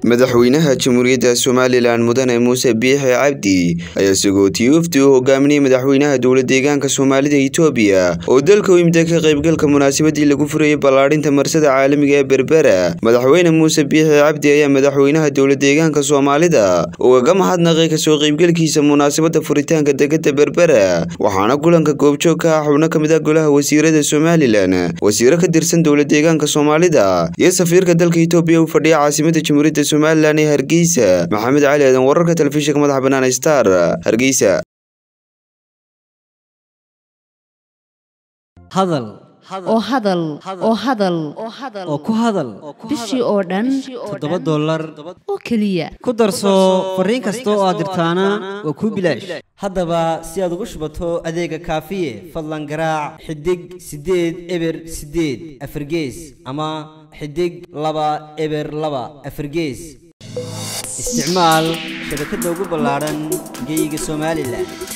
madaxweynaha jamhuuriyadda somalilan mudane muuse biixi cabdi ayaa sagootiye wafdi u hogaaminayay madaxweynaha dowla deegaanka soomaalida itoobiya oo dalka u imida ka qaybgalka munaasabadii lagu furayay ballaadhinta marsada caalamiga ee berbera madaxweyne muuse biixi cabdi ayaa madaxweynaha dowla deegaanka soomaalida ugaga mahadnaqay kasoo qaybgalkiisa munaasabada furitaanka degada berbera waxaana kulanka goobjoog ka ah xubno ka mid ah golaha wasiirada somalilan wasiiro ka tirsan dowla deegaanka soomaalida iyo safiirka dalka itoobiya u fadhiya caasimada jamhuuriyadda somalilan ee hargeysa maxamed cali aadan wararka telefishinka madaxa banaan star hargeysa hadal oo hadal oo hadal oo ku hadal bishii oo dhan toddoba dollar oo keliya ku darso fariin kasta oo aad dirtaana waa kuu bilaash haddaba si aad ugu shubato adeega kaafiye fadlan garaac xidig siddeed eber siddeed afargees ama xidig laba eber laba afargees isticmaal shabakadda ugu ballaadhan geeyiga somalilan